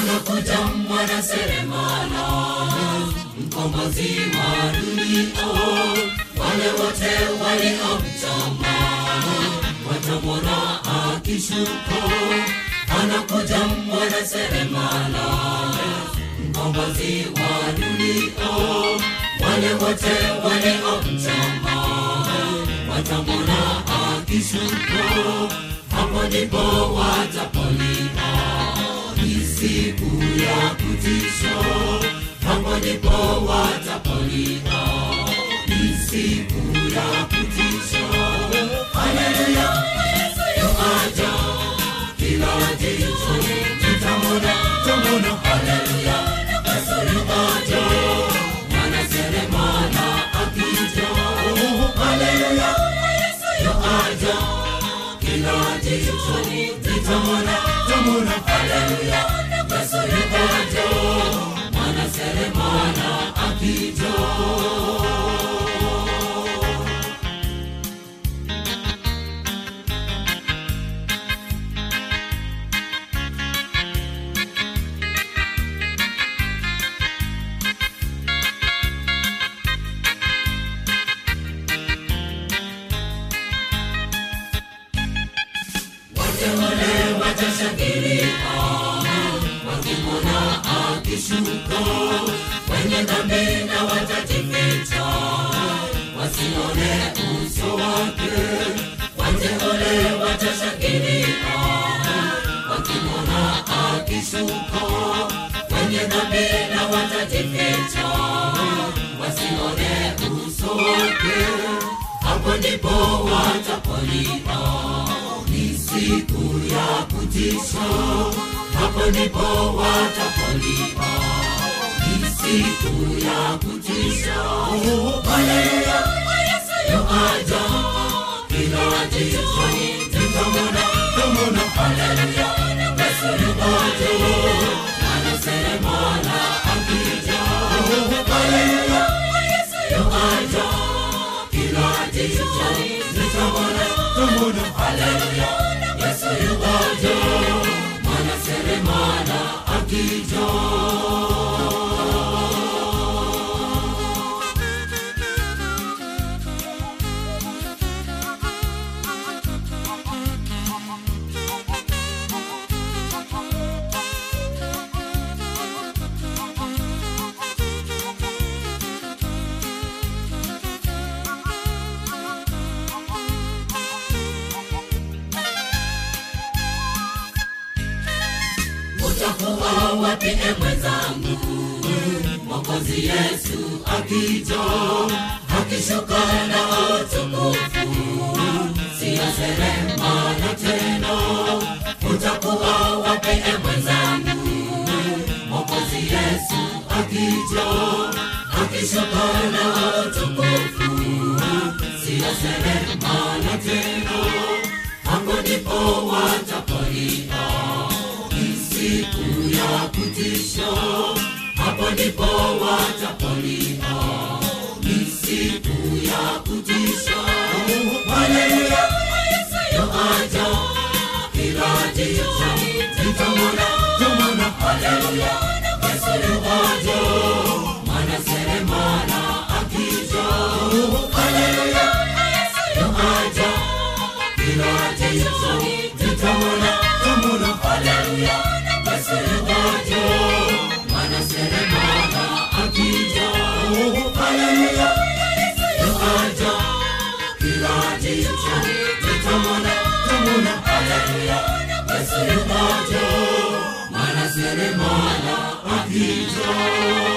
anakuja mwana seremala mkombozi wa dunia wale wote waliomchoma watamwona akishuka anakuja mwana seremala mkombozi wa dunia wale wote waliomchoma watamwona akishuka hapo ndipo watapolina ni siku ya kutisha hapo ndipo watapolina ni siku ya kutisha haleluya yesu yuaja kila jicho litamwona tamwona haleluya yesu yuaja mwana seremala akija haleluya yesu yuaja kila jicho litamwona tamwona haleluya yesu yuaja mwana seremala akija wateule watashangilia wakimwona akishuka wenye dhambi na watajificha wasione uso wake wateule watashangilia wakimwona akishuka wenye dhambi na watajificha wasione uso wake hapo ndipo watapolina ni siku ya kutisha hapo ndipo watapolina ni siku ya kutisha haleluya yesu yuaja kila jicho litamwona tamwona haleluya yesu yuaja mwana seremala akija haleluya yesu yuaja kila jicho litamwona tamwona haleluya yesu yuaja mwana seremala akija utakuwa wapi e mwenzangu mwokozi yesu akija akishuka na utukufu siyo seremala tena utakuwa wapi e mwenzangu mwokozi yesu akija akishuka na utukufu siyo seremala tena hapo ndipo watapolia ni siku ya kutisha hapo ndipo watapolia ni siku ya kutisha haleluya yesu yuaja kila jicho litamwona tamwona haleluya yesu yuaja mwana seremala akija haleluya yesu yuaja kila jicho litamwona tamwona haleluya yesu yuaja mwana seremala akija haleluya yesu yuaja kila jicho litamwona tamwona haleluya yesu yuaja mwana seremala akija